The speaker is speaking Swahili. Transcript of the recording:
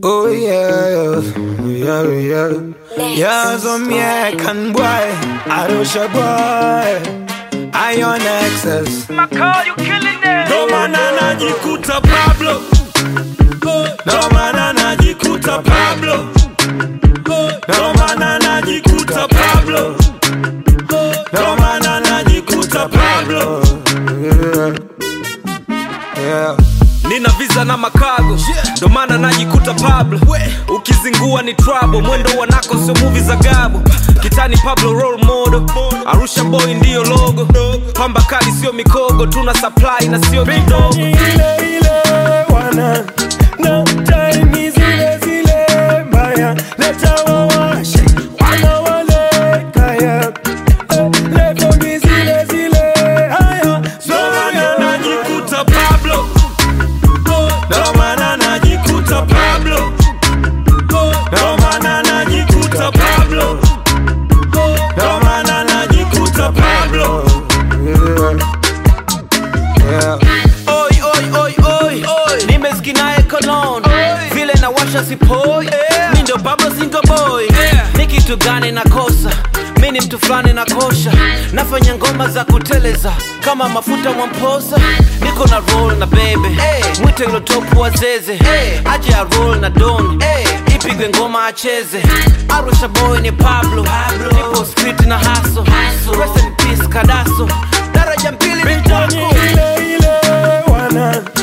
Oh yeah, yeah, yeah, yeah. Some American boy, Arusha boy, Iron Access. Ndo maana najikuta Pablo, ndo maana najikuta Pablo, ndo maana najikuta Pablo, ndo maana najikuta Pablo. Yeah. Nina visa na makago ndo maana najikuta Pablo. Ukizingua ni trouble, mwendo wanako sio movie za gabo. Kitani Pablo role model, Arusha boy ndiyo logo. Pamba kali sio mikogo, tuna supply na sio kidogo. ile ile wana na time zile zile mbaya leta wawashe wana wale kaya Eh, levo ni zile zile haya Ndo maana najikuta Pablo, ndo maana najikuta Pablo, ndo maana najikuta Pablo, ndo maana najikuta Pablo. Yeah. Oi, oi, oi, oi, oi. Nimeskinaye cologne vile na washa sipoi mi ndo Pablo single boy ni kitu gani nakosa mi ni mtu fulani na kosha nafanya ngoma za kuteleza kama mafuta mwamposa niko na roll na bebe mwite ilo topu wazeze aje ya roll na don ipigwe ngoma acheze arusha boy ni pablo nipo street na haso rest in peace kadaso daraja mbili Bitani mitako ile ile wana